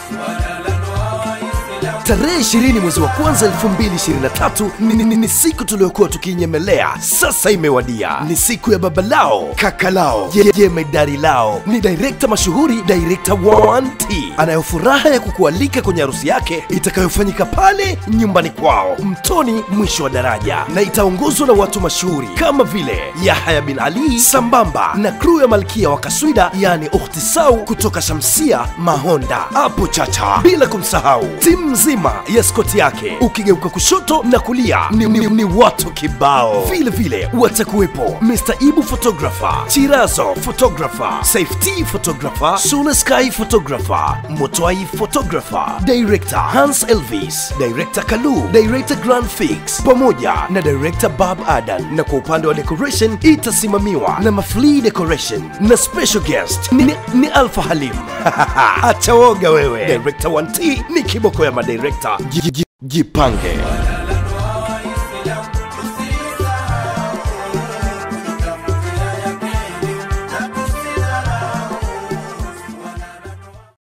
Tarehe 20 mwezi wa kwanza 2023 ni, ni, ni, ni siku tuliyokuwa tukiinyemelea, sasa imewadia. Ni siku ya baba lao, kaka lao, je- jemedari lao. Ni direkta mashuhuri, direkta 1T anayo furaha ya kukualika kwenye harusi yake itakayofanyika pale nyumbani kwao Mtoni, mwisho wa daraja, na itaongozwa na watu mashuhuri kama vile Yahya bin Ali sambamba na kru ya malkia wa kaswida, yani Ukhti Sau kutoka Shamsia Mahonda hapo Chacha, bila kumsahau timu nzima ya skoti yake. Ukigeuka kushoto na kulia ni, ni, ni watu kibao. Vile vile watakuwepo Mr. Ibu photographer, Chirazo photographer, Safety photographer, Sule Sky photographer, Motwai photographer, director Hans Elvis, director Kalu, director Grand Fix pamoja na director Bob Adan, na kwa upande wa decoration itasimamiwa na Mafli Decoration na special guest ni, ni Alpha Halim. Acha woga wewe. Director 1T ni kiboko ya madirekta. Ji- ji- Jipange.